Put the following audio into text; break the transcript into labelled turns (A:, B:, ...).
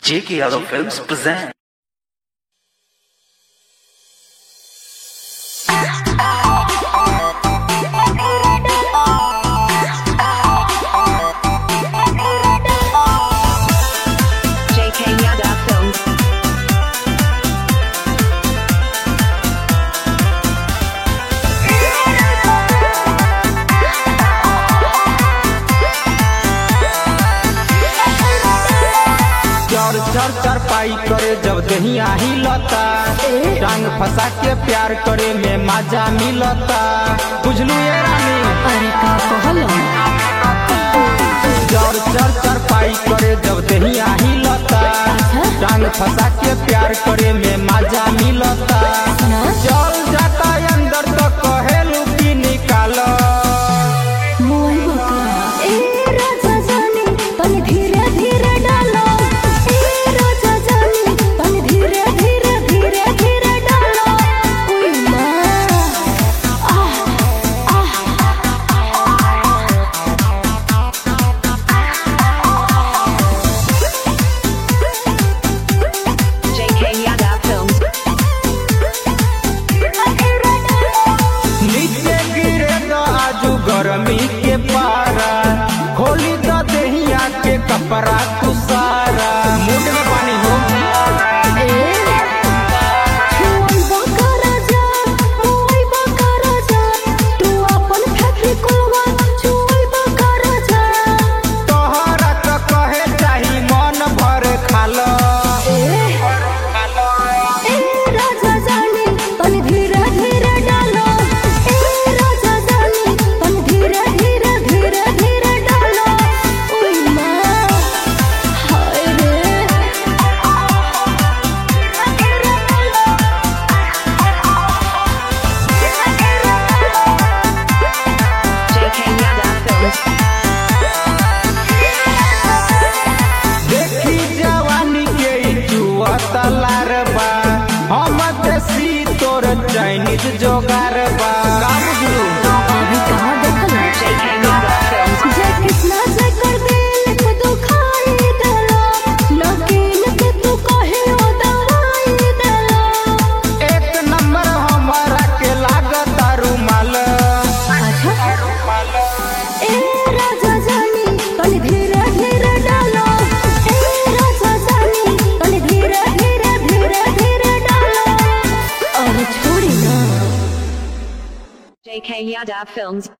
A: J.K. Yadav Films present.
B: JK Yadav Films.
C: चर चर चर पाई करे जब दहिया हिलता टांग फंसा के प्यार करे में मजा मिलता बुझलू ये रानी
B: अरे का कहलो
C: चर चर चर पाई करे जब दहिया हिलता टांग फंसा के प्यार करे में मजा मिलता चल जाता अंदर तो कहेलू की निकालो
B: मोय बका ए राजा जानी पन धीरे धीरे डालो ए राजा जानी पन धीरे धीरे धीरे धीरे डालो ओय मां आह आह JK Yadav Films.
C: नीचे गिरे तो आजू गर्मी के पारा खोली तो दहिया के कपड़ा तू सारा मुंड में पानी हो तोहरा तो कहे चाही मन भर खालो
B: JK Yadav Films.
C: देखी जवानी के ई जुआ तलार बा हम देसी तोर चाइनीज जोगार बा का बुझलू
B: अभी कहाँ देखल JK Yadav Films. जे कितना जे कर दिल को दुखाई देला नकीन के तू कहे ओ दवाई देला
C: एक नंबर हमारा के लागत रुमाल
B: अच्छा ए राजा जानी तनी धीरे धीरे डालो ए राजा जानी तनी धीरे धीरे धीरे धीरे डालो अरे छोड़ी ना JK Yadav Films